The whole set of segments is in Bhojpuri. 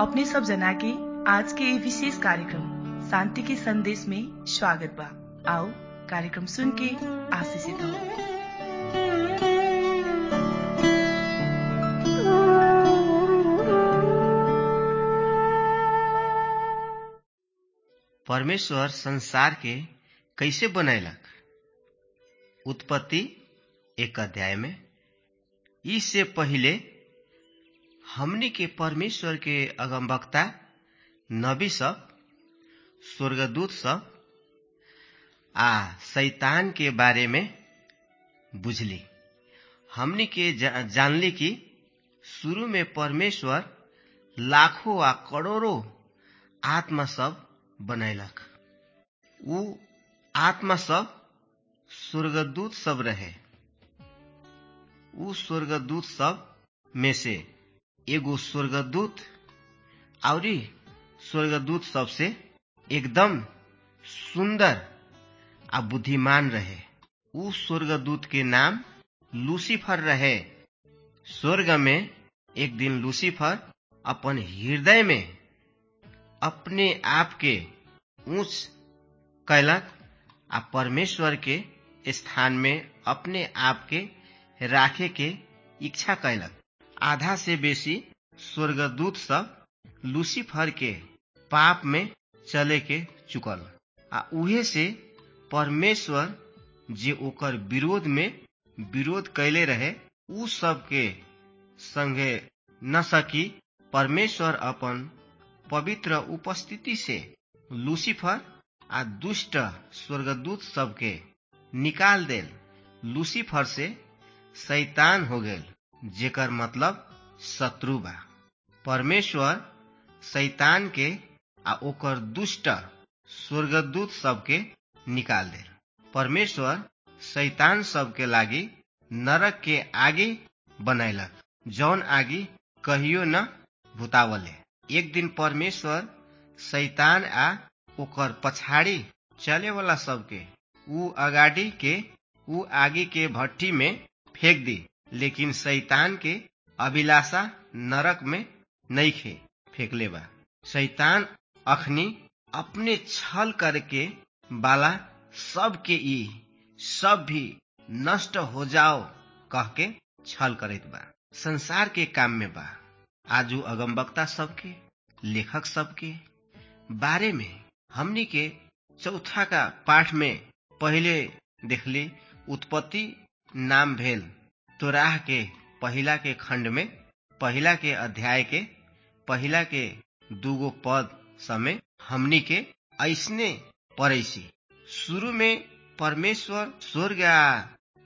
अपने सब जना के आज के ये विशेष कार्यक्रम शांति के संदेश में स्वागत बा आओ कार्यक्रम सुन के आशीषित हो परमेश्वर संसार के कैसे बनैलक उत्पत्ति एक अध्याय में इससे पहिले हमनी के परमेश्वर के अगमवक्ता नबी सब स्वर्गदूत सब आ शैतान के बारे में बुझली हमनी के जा, जानली कि शुरू में परमेश्वर लाखों आ करोड़ों आत्मा सब बनैलक उ आत्मा सब स्वर्गदूत सब रहे उ स्वर्गदूत सब में से एगो स्वर्गदूत औरी स्वर्गदूत सबसे एकदम सुंदर आ बुद्धिमान रहे उ स्वर्गदूत के नाम लूसीफर रहे स्वर्ग में एक दिन लूसीफर अपन हृदय में अपने आप के ऊंच कैलक आ परमेश्वर के स्थान में अपने आप के राखे के इच्छा कैलक आधा से बेसी स्वर्गदूत सब लूसीफर के पाप में चले के चुकल आ उहे से परमेश्वर जे ओकर विरोध में विरोध कैले रहे उ सब के संगे न सकी परमेश्वर अपन पवित्र उपस्थिति से लूसीफर आ दुष्ट स्वर्गदूत सबके निकाल देल लूसीफर से शैतान हो गेल जेकर मतलब शत्रु बा परमेश्वर शैतान के आ ओकर दुष्ट स्वर्गदूत सबके निकाल देल परमेश्वर शैतान सबके लागी नरक के आगे बनैलक जौन आगी कहियो न भुतावले एक दिन परमेश्वर शैतान आ ओकर पछाड़ी चले वाला सबके उ अगाडि के उ आगे के भट्टी में फेंक दी लेकिन शैतान के अभिलाषा नरक में नईखे फेंकले बा शैतान अखनी अपने छल करके बाला सबके ई सब भी नष्ट हो जाओ कह के छल करत बा संसार के काम में बा आजू अगमबक्ता सबके लेखक सबके बारे में हमनी के चौथा का पाठ में पहले देखली उत्पत्ति नाम भेल तोराह के पहिला के खंड में पहिला के अध्याय के पहिला के दूगो पद समय हमनी के ऐसने पड़ैसी शुरू में परमेश्वर स्वर्ग आ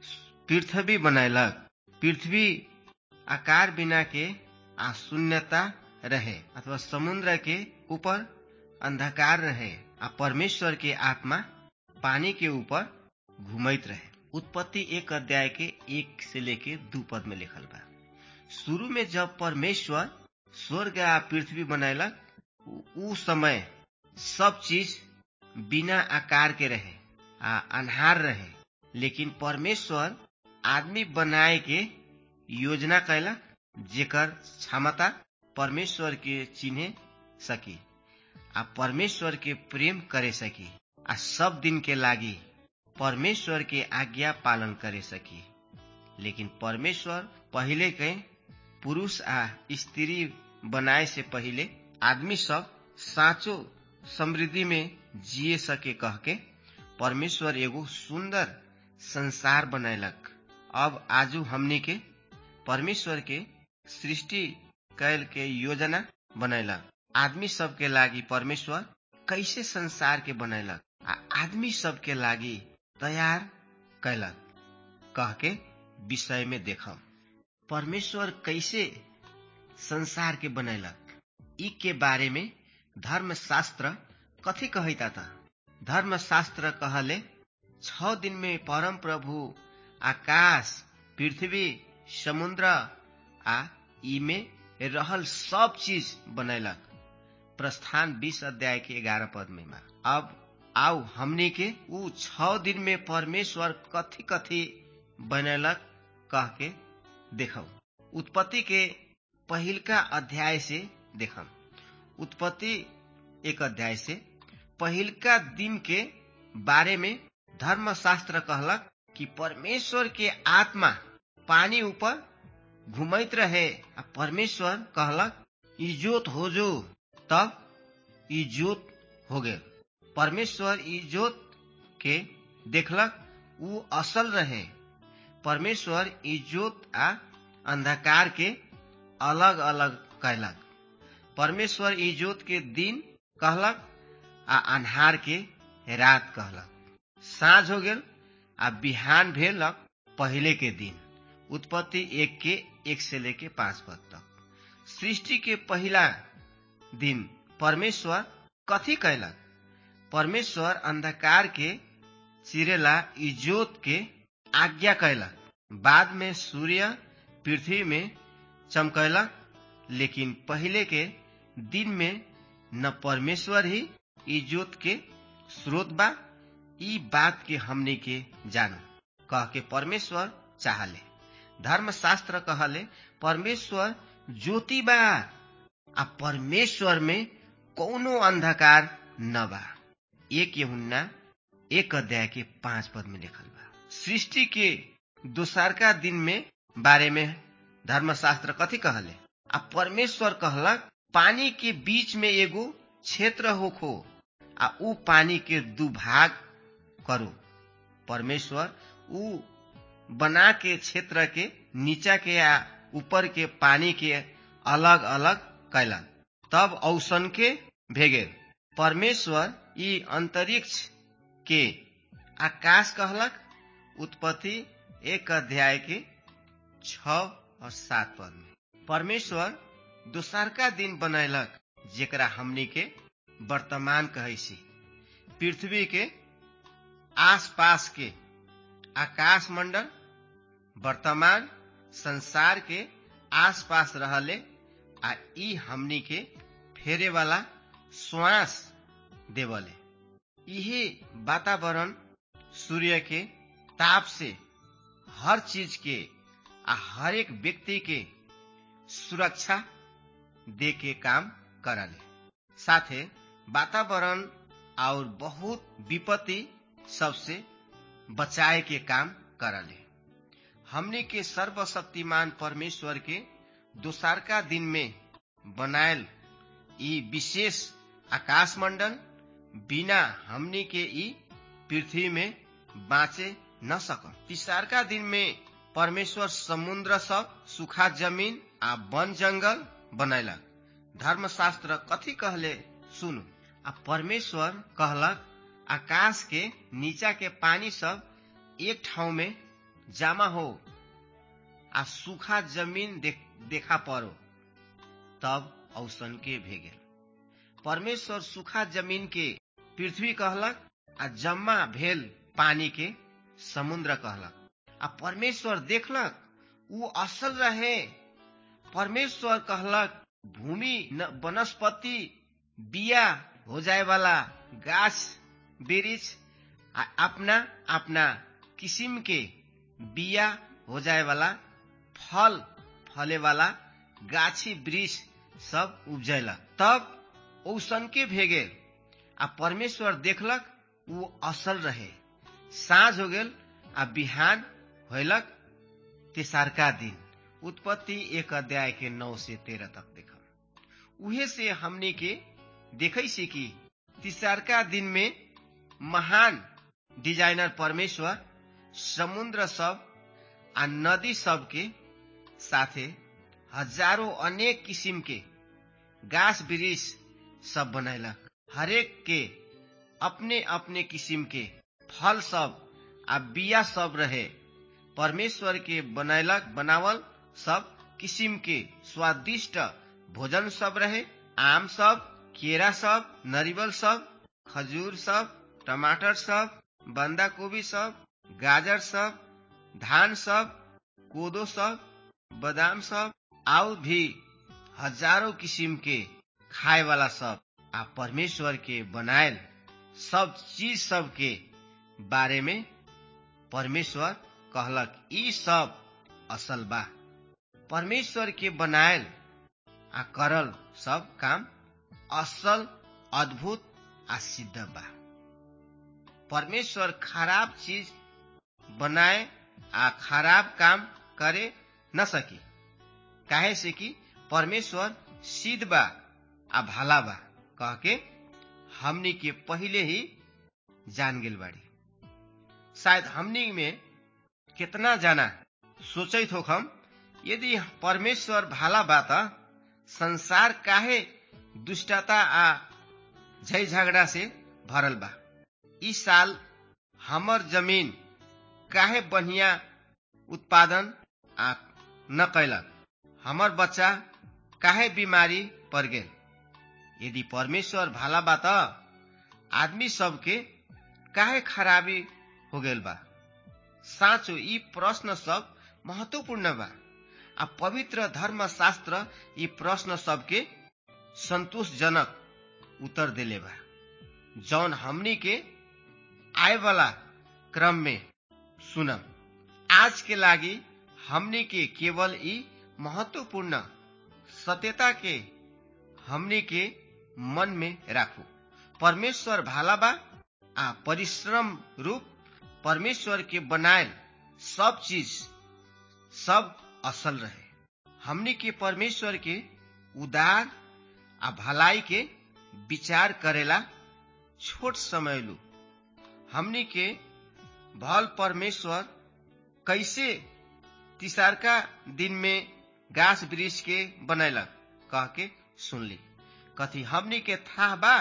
पृथ्वी बनैलक पृथ्वी आकार बिना के आ शून्यता रहे अथवा समुद्र के ऊपर अंधकार रहे आ परमेश्वर के आत्मा पानी के ऊपर घूमत रहे उत्पत्ति एक अध्याय के एक से लेके दू पद में लिखल बा शुरू में जब परमेश्वर स्वर्ग आ पृथ्वी बनैलक उ समय सब चीज बिना आकार के रहे आ अन्हार रहे लेकिन परमेश्वर आदमी बनाए के योजना कैलक जेकर क्षमता परमेश्वर के चिन्हे सकी आ परमेश्वर के प्रेम करे सकी आ सब दिन के लागी परमेश्वर के आज्ञा पालन करे सकी लेकिन परमेश्वर पहले के पुरुष आ स्त्री बनाए से पहले आदमी सब साँचो समृद्धि में जिए सके कह के परमेश्वर एगो सुंदर संसार बनैलक अब आजू हमनी के परमेश्वर के सृष्टि कैल के योजना बनैलक आदमी सब के लागी परमेश्वर कैसे संसार के बनैलक आ आदमी सब के लागी तैयार कैलक कह के विषय में देखम परमेश्वर कैसे संसार के बनैलक ई के बारे में धर्मशास्त्र कथी कहता था धर्मशास्त्र कहले छ दिन में परम प्रभु आकाश पृथ्वी समुद्र आ ई में रहल सब चीज बनैलक प्रस्थान बीस अध्याय के ग्यारह पद में बा अब आओ हमनी के उ छ दिन में परमेश्वर कथी कथी बनैलक कह के देखो उत्पत्ति के पहिलका अध्याय से देखम उत्पत्ति एक अध्याय से पहिलका दिन के बारे में धर्मशास्त्र कहलक कि परमेश्वर के आत्मा पानी ऊपर घुमैत रहे आ परमेश्वर कहलक इजोत हो जो तब इजोत हो गए परमेश्वर इजोत के देखलक ऊ असल रहे परमेश्वर इजोत आ अंधकार के अलग अलग कैलक परमेश्वर इजोत के दिन कहलक आ अन्हार के रात कहलक साँझ हो गेल आ बिहान भेलक पहले के दिन उत्पत्ति एक के एक से लेके पांच पद तक सृष्टि के पहला दिन परमेश्वर कथी कैलक परमेश्वर अंधकार के चिरेला इजोत के आज्ञा कैलक बाद में सूर्य पृथ्वी में चमकैलक लेकिन पहले के दिन में न परमेश्वर ही इजोत के स्रोत बा ई बात के हमने के जानो कह के परमेश्वर चाहले धर्मशास्त्र कहले परमेश्वर ज्योति बा आ परमेश्वर में कौनो अंधकार न बा एक यहुन्ना एक अध्याय के पांच पद में लिखल बा सृष्टि के दोसरका दिन में बारे में धर्मशास्त्र कथी कहले आ परमेश्वर कहलक पानी के बीच में एगो क्षेत्र होखो आ ऊ पानी के दू भाग करो परमेश्वर ऊ बना के क्षेत्र के नीचा के आ ऊपर के पानी के अलग अलग कैलन तब औसन के भेगे परमेश्वर ई अंतरिक्ष के आकाश कहलक उत्पत्ति एक अध्याय के छ और सात पद में परमेश्वर दोसरका दिन बनैलक जेकरा हमनी के वर्तमान कहै छी पृथ्वी के आसपास के आकाश मंडल वर्तमान संसार के आसपास रहले आ ई हमनी के फेरे वाला श्वास देवले इहे वातावरण सूर्य के ताप से हर चीज के आ हर एक व्यक्ति के सुरक्षा दे के काम करले साथे वातावरण और बहुत विपत्ति सबसे बचाए के काम करले हमने के सर्वशक्तिमान परमेश्वर के दोसरका दिन में बनायल ई विशेष आकाश मंडल बिना हमनी के ई पृथ्वी में बाँचे न सकम तीसरका दिन में परमेश्वर समुद्र सब सुखा जमीन आ वन जंगल बनैलक धर्मशास्त्र कथी कहले सुनु आ परमेश्वर कहलक आकाश के नीचा के पानी सब एक ठाउँ में जमा हो आ सूखा जमीन देख, देखा पड़ो तब औसन के भेगे परमेश्वर सूखा जमीन के पृथ्वी कहलक आ जमा भेल पानी के समुद्र कहलक आ परमेश्वर देखलक ऊ असल रहे परमेश्वर कहलक भूमि वनस्पति बिया हो जाए वाला गाछ वृक्ष आ अपना अपना किसिम के बिया हो जाए वाला फल फले वाला गाछी वृक्ष सब उपजैलक तब औसन के भेगे आ परमेश्वर देखलक ऊ असल रहे साँझ हो गेल आ बिहान होलक तेसरका दिन उत्पत्ति एक अध्याय के नौ से तेरह तक देखम उहे से हमनी के देखे छी कि तीसरका दिन में महान डिजाइनर परमेश्वर समुद्र सब आ नदी सब के साथे हजारों अनेक किसिम के गाछ वृक्ष सब बनैलक हरेक के अपने अपने किसिम के फल सब आ बिया सब रहे परमेश्वर के बनैलक बनावल सब किसिम के स्वादिष्ट भोजन सब रहे आम सब केरा सब नरिवल सब खजूर सब टमाटर सब बंदा कोबी सब गाजर सब धान सब कोदो सब बादाम सब और भी हजारों किसिम के खाए वाला सब आ परमेश्वर के बनायल सब चीज सब के बारे में परमेश्वर कहलक ई सब असल बा परमेश्वर के बनायल आ करल सब काम असल अद्भुत आ सिद्ध बा परमेश्वर खराब चीज बनाए आ खराब काम करे न सकी काहे से कि परमेश्वर सिद्ध बा आ भला बा कह के हमनी के पहले ही जान गेल बाड़ी शायद हमनी में कितना जाना सोचित हो हम यदि परमेश्वर भाला बा त संसार काहे दुष्टता आ झै झगड़ा से भरल बा ई साल हमर जमीन काहे बढ़िया उत्पादन आ न कैलक हमर बच्चा काहे बीमारी पड़ गेल यदि परमेश्वर भाला बा त आदमी सबके काहे खराबी हो गेल बा साँचो यी प्रश्न सब महत्वपूर्ण बा आ पवित्र धर्म शास्त्र यी प्रश्न सबके संतोषजनक उत्तर देले बा जौन हमनी के आए वाला क्रम में सुनम आज के लागी हमनी के केवल ई महत्वपूर्ण सत्यता के हमनी के मन में राखू परमेश्वर भाला बा आ परिश्रम रूप परमेश्वर के बनायल सब चीज सब असल रहे हमनी के परमेश्वर के उदार आ भलाई के विचार करेला छोट समय लू हमनी के भल परमेश्वर कैसे तिसारका दिन में गाछ वृक्ष के बनैलक कह के सुनली कथी हमनी के था बा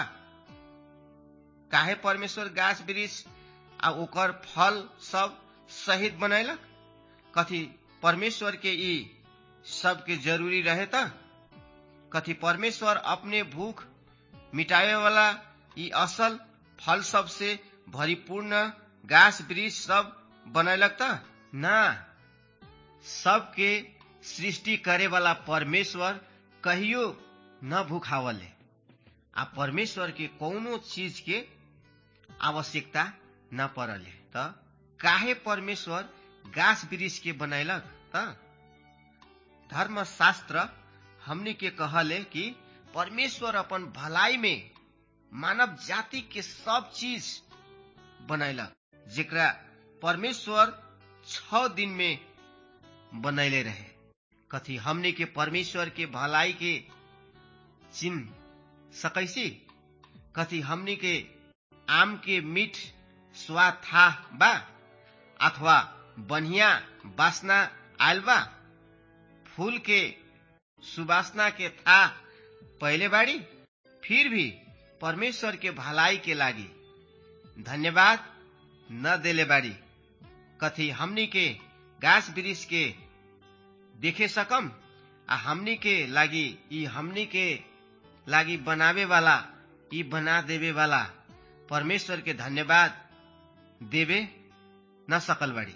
काहे परमेश्वर गाछ वृक्ष आ ओकर फल सब सहित बनैलक कथी परमेश्वर के ई सबके जरूरी रहे त कथी परमेश्वर अपने भूख मिटावे वाला ई असल फल सब से भरिपूर्ण गाछ वृक्ष सब बनैलक त ना सबके सृष्टि करे वाला परमेश्वर कहियो न भूखावले आ परमेश्वर के कौनो चीज के आवश्यकता न पड़ले त काहे परमेश्वर गाछ वृक्ष के बनैलक त धर्मशास्त्र हमनी के कहले कि परमेश्वर अपन भलाई में मानव जाति के सब चीज बनैलक जेकरा परमेश्वर छ दिन में बनैले रहे कथी हमनी के परमेश्वर के भलाई के चिन्ह सकैसी कथी हमनी के आम के मीठ स्वाद था बा अथवा बढ़िया वासना आयल बा फूल के सुवासना के था पहले बाड़ी फिर भी परमेश्वर के भलाई के लागी धन्यवाद न देले बाड़ी कथी हमनी के गाछ वृक्ष के देखे सकम आ हमनी के लागी ई हमनी के लागी बनावे वाला ई बना देवे वाला परमेश्वर के धन्यवाद देवे न सकल बाड़ी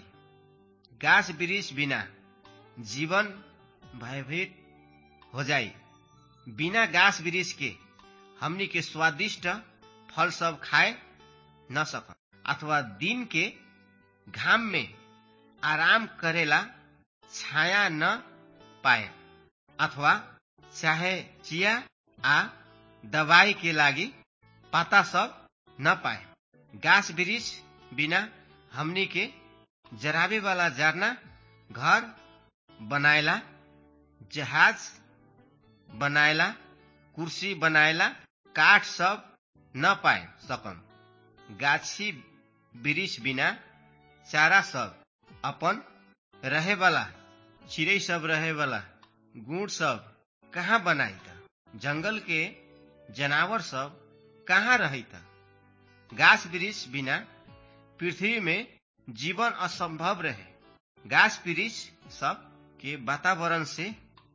गाछ वृक्ष बिना जीवन भयभीत हो जाई बिना गाछ वृक्ष के हमनी के स्वादिष्ट फल सब खाए न सकम अथवा दिन के घाम में आराम करेला छाया न पाए अथवा चाहे चिया आ दवाई के लागी पाता सब न पाए गाछ वृक्ष बिना हमनी के जराबे वाला जरना घर बनाएला जहाज बनाएला कुर्सी बनाएला काठ सब न पाए सकम गाछी वृक्ष बिना चारा सब अपन रहे वाला चिड़ै सब रहे वाला गुड़ सब कहाँ बनाई त जंगल के जनावर सब कहाँ रही त गाछ वृक्ष बिना पृथ्वी में जीवन असंभव रहे गाछ वृक्ष सब के वातावरण से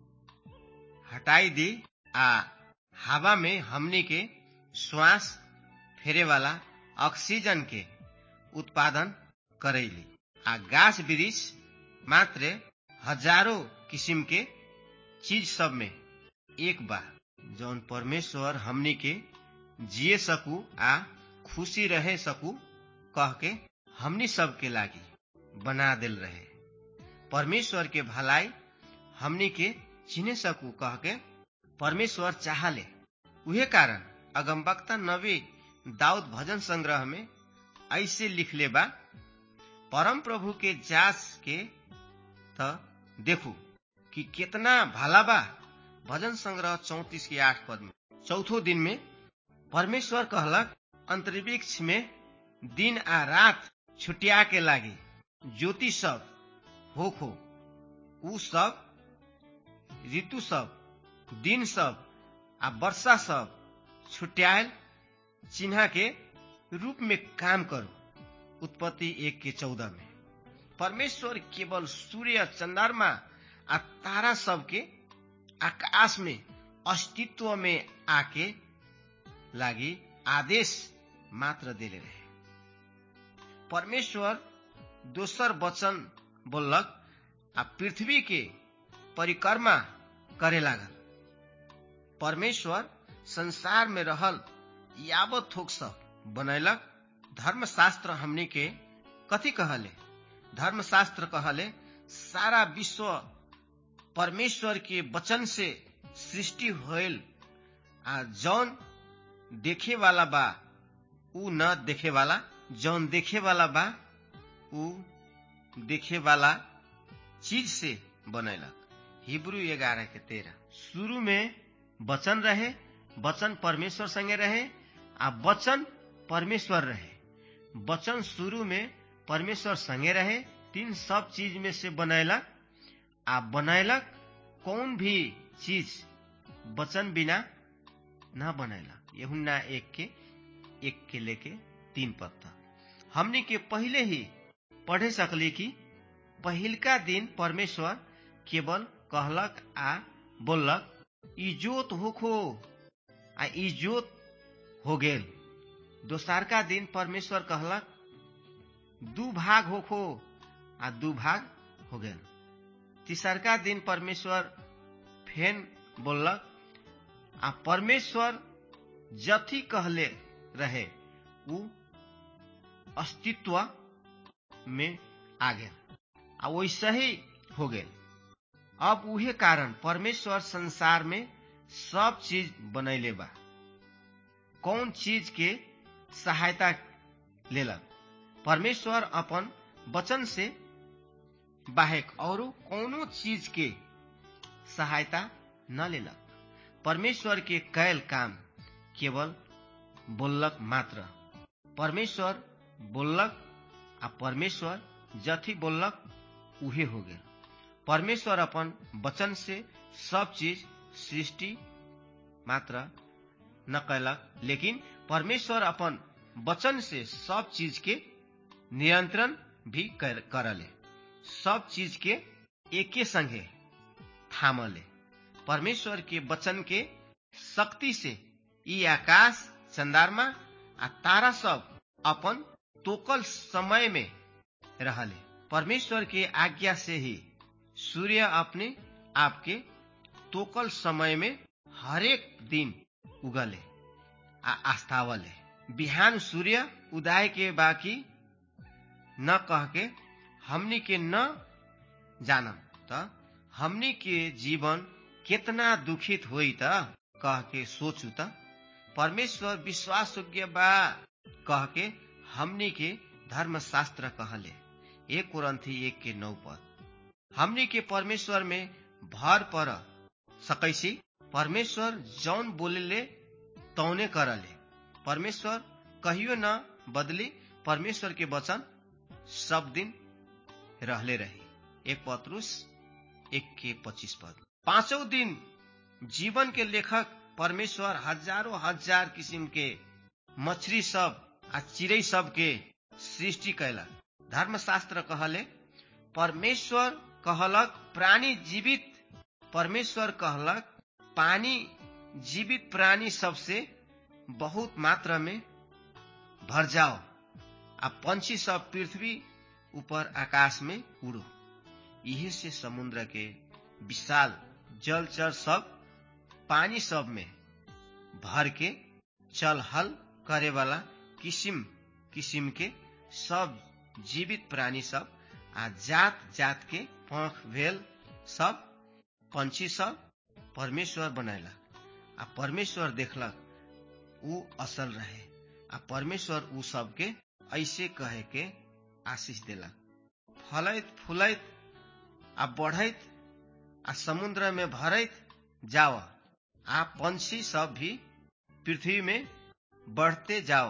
हटाई दी आ हवा में हमनी के श्वास फेरे वाला ऑक्सीजन के उत्पादन करैली आ गाछ वृक्ष मात्र हजारों किस्म के चीज सब में एक बा जौन परमेश्वर हमनी के जिए सकू आ खुशी रहे सकू कह के हमनी सब के लागी बना दिल रहे परमेश्वर के भलाई हमनी के चिने सकू कह के परमेश्वर चाहले उहे कारण अगमबक्ता नबी दाऊद भजन संग्रह में ऐसे लिखले बा परम प्रभु के जास के त देखू कि कितना भला बा भजन संग्रह चौतीस के आठ पद में चौथो दिन में परमेश्वर कहलक अंतरिक्ष में दिन आ रात छुटिया के लागी ज्योति सब होखो उ सब ऋतु सब दिन सब आ वर्षा सब छुट्यायल चिन्हा के रूप में काम करो उत्पत्ति एक के चौदह में परमेश्वर केवल सूर्य चंद्रमा आ तारा सबके आकाश में अस्तित्व में आके लागी आदेश मात्र देले रहे परमेश्वर दोसर वचन बोलक आ पृथ्वी के परिक्रमा करे लागल परमेश्वर संसार में रहल यावत थोक सब बनैलक धर्मशास्त्र हमनी के कथी कहले धर्मशास्त्र कहले सारा विश्व परमेश्वर के वचन से सृष्टि होल आ जौन देखे वाला बा उ न देखे वाला जौन देखे वाला बा उ देखे वाला चीज से बनैलक हिब्रू ग्यारह के तेरह शुरू में वचन रहे वचन परमेश्वर संगे रहे आ वचन परमेश्वर रहे वचन शुरू में परमेश्वर संगे रहे तीन सब चीज में से बनैलक आ बनैलक कौन भी चीज वचन बिना न बनैलक यहुन्ना एक के एक के लेके तीन पद तक हमने के पहले ही पढ़े सकली कि पहिलका दिन परमेश्वर केवल कहलक आ बोललक इजोत होखो आ इजोत हो गेल दोसरका दिन परमेश्वर कहलक दू भाग होखो आ दू भाग हो गेल तीसरका दिन परमेश्वर फेन बोललक आ परमेश्वर जथी कहले रहे उ अस्तित्व में आ गेल आ वैसे ही हो गेल अब उहे कारण परमेश्वर संसार में सब चीज बनैले बा कौन चीज के सहायता लेलक परमेश्वर अपन वचन से बाहेक और कोनो चीज के सहायता न लेलक परमेश्वर के कैल काम केवल बोललक मात्र परमेश्वर बोललक आ परमेश्वर जथी बोललक उहे हो गेल परमेश्वर अपन वचन से सब चीज सृष्टि मात्र न कैलक लेकिन परमेश्वर अपन वचन से सब चीज के नियंत्रण भी कर, करले सब चीज के एके संगे थामले परमेश्वर के वचन के शक्ति से ई आकाश चंदारमा आ तारा सब अपन तोकल समय में रहले परमेश्वर के आज्ञा से ही सूर्य अपने आपके तोकल समय में हरेक दिन उगले आ आस्थावले बिहान सूर्य उदय के बाकी न कह के हमनी के न जानम त हमनी के जीवन कितना दुखित होई त कह के सोचू त परमेश्वर विश्वास योग्य बा कह के हमनी के धर्मशास्त्र कहले एक कुरंथी एक के नौ पद हमनी के परमेश्वर में भर पर सकैसी परमेश्वर जौन बोलेले तौने करले परमेश्वर कहियो न बदली परमेश्वर के वचन सब दिन रहले रही एक पत्रुस एक के पच्चीस पद पांचों दिन जीवन के लेखक परमेश्वर हजारों हजार किस्म के मछली सब आ चिड़ै सब के सृष्टि कैलक धर्मशास्त्र कहले परमेश्वर कहलक प्राणी जीवित परमेश्वर कहलक पानी जीवित प्राणी सबसे बहुत मात्रा में भर जाओ आ पंछी सब पृथ्वी ऊपर आकाश में उड़ो इहे से समुद्र के विशाल जलचर सब पानी सब में भर के चल हल करे वाला किसिम किसिम के सब जीवित प्राणी सब आ जात जात के पंख भेल सब पंछी सब परमेश्वर बनैलक आ परमेश्वर देखलक ऊ असल रहे आ परमेश्वर ऊ सबके ऐसे कहे के आशीष देला फलैत फूलैत आ बढ़ैत आ समुद्र में भरैत जाओ आ पंछी सब भी पृथ्वी में बढ़ते जाओ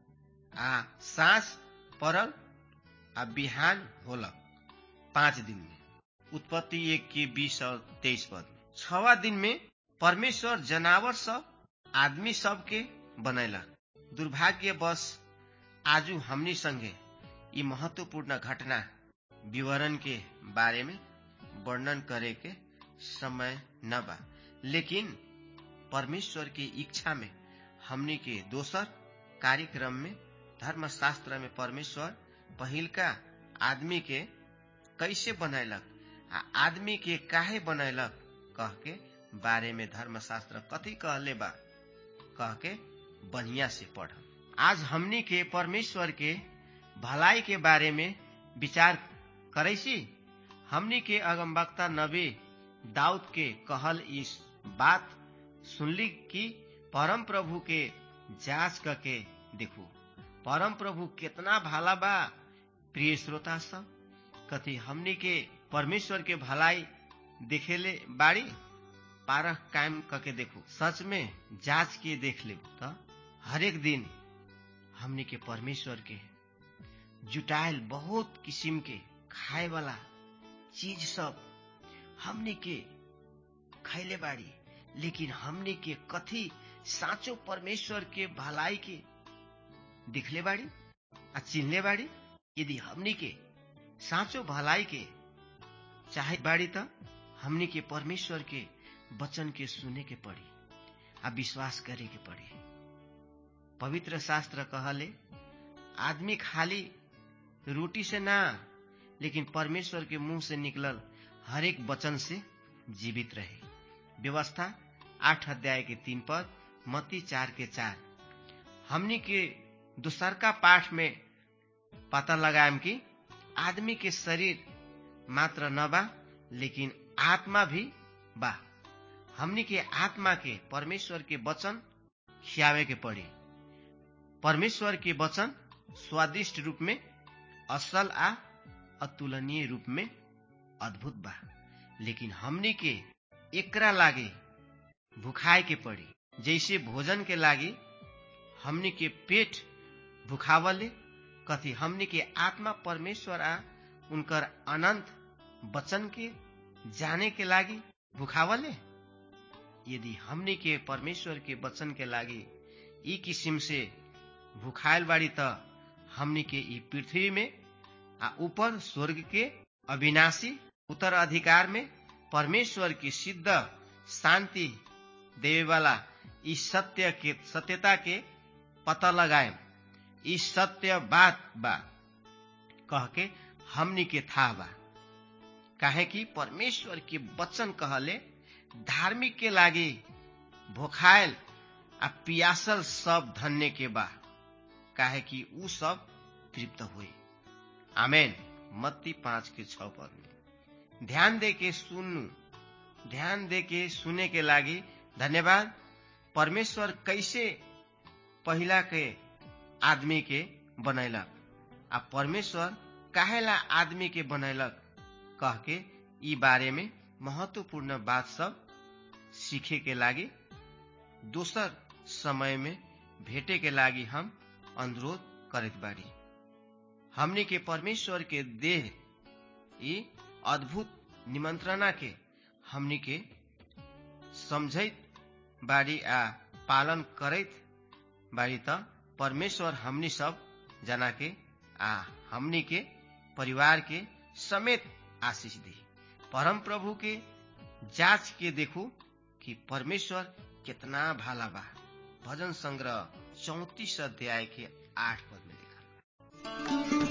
आ सांस पड़ल आ बिहान होलक पांच दिन में उत्पत्ति एक के बीस और तेईस पद छवा दिन में परमेश्वर जनावर सब आदमी सब के बनैला दुर्भाग्य बस आजू हमनी संगे ई महत्वपूर्ण घटना विवरण के बारे में वर्णन करे के समय न बा लेकिन परमेश्वर की इच्छा में हमनी के दोसर कार्यक्रम में धर्मशास्त्र में परमेश्वर पहिलका आदमी के कैसे बनैलक आ आदमी के काहे बनैलक कह के बारे में धर्मशास्त्र कथी कहले बा कह के बढ़िया से पढ़ आज हमनी के परमेश्वर के भलाई के बारे में विचार करैसी हमनी के अगमवक्ता नबी दाऊद के कहल इस बात सुनली कि परम प्रभु के जांच करके देखू परम प्रभु कितना भाला बा प्रिय श्रोता सब कथी हमनी के परमेश्वर के भलाई देखेले बाड़ी पारख कायम करके देखू सच में जांच के देख ले तो हरेक दिन हमनी के परमेश्वर के जुटायल बहुत किस्म के खाए वाला चीज सब हमनी के खैले बाड़ी लेकिन हमनी के कथी साँचो परमेश्वर के भलाई के दिखले बाड़ी आ चिन्हले बाड़ी यदि हमनी के साँचो भलाई के चाहे बाड़ी त हमनी के परमेश्वर के वचन के सुने के पड़ी आ विश्वास करे के पड़ी पवित्र शास्त्र कहले आदमी खाली रोटी से ना लेकिन परमेश्वर के मुंह से निकलल हरेक वचन से जीवित रहे व्यवस्था आठ अध्याय के तीन पद मती चार के चार हमनी के दूसरका पाठ में पता लगाएम कि आदमी के शरीर मात्र न बा लेकिन आत्मा भी बा हमनी के आत्मा के परमेश्वर के वचन खियावे के पड़ी परमेश्वर के वचन स्वादिष्ट रूप में असल आ अतुलनीय रूप में अद्भुत बा लेकिन हमनी के एकरा लागे भुखाए के पड़ी जैसे भोजन के लागे हमनी के पेट भुखावले कथी हमनी के आत्मा परमेश्वर आ उनकर अनंत वचन के जाने के लागी भुखावले यदि हमनी के परमेश्वर के वचन के लागी ई किसिम से भुखायल बाड़ी त हमनी के ई पृथ्वी में आ ऊपर स्वर्ग के अविनाशी उत्तर अधिकार में परमेश्वर की सिद्ध शांति देवे वाला इस सत्य के सत्यता के पता लगाए इस सत्य बात बा कह के हमनी के था बा काहे कि परमेश्वर के वचन कहले धार्मिक के लागी भोखायल आ पियासल सब धन्य के बा काहे कि ऊ सब तृप्त हुए आमेन मत्ती पांच के छ पद में ध्यान दे के सुन्नु ध्यान दे के सुने के लागी धन्यवाद परमेश्वर कैसे पहिला के आदमी के बनैलक आ परमेश्वर काहेला आदमी के बनैलक कह के ई बारे में महत्वपूर्ण बात सब सीखे के लागी दोसर समय में भेटे के लागी हम अनुरोध करत बाड़ी हमने के परमेश्वर के देह ई अद्भुत निमंत्रणा के हमनी के समझैत बाड़ी आ पालन करैत बाड़ी त परमेश्वर हमनी सब जना के आ हमनी के परिवार के समेत आशीष दी परम प्रभु के जांच के देखू कि परमेश्वर कितना भाला बा भजन संग्रह चौतीस अध्याय के आठ पद में लिखा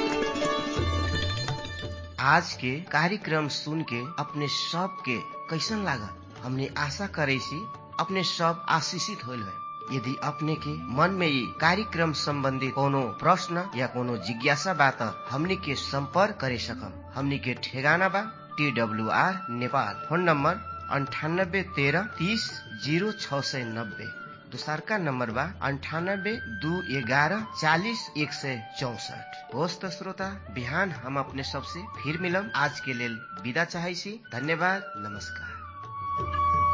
आज के कार्यक्रम सुन के अपने सब के कैसन लागल हमने आशा करे सी अपने सब आशीषित होल है यदि अपने के मन में ये कार्यक्रम संबंधी कोनो प्रश्न या कोनो जिज्ञासा बा त हमनी के संपर्क करे सकम हमनी के ठेगाना बा T W R Nepal phone number अंठानब्बे तेरह तीस जीरो छ सय नब्बे दोसरका नंबर बा अंठानब्बे दू ग्यारह चालीस एक सय चौसठ होस् त श्रोता बिहान हम अपने सबसे फिर मिलम आज के लेल विदा चाहै छी धन्यवाद नमस्कार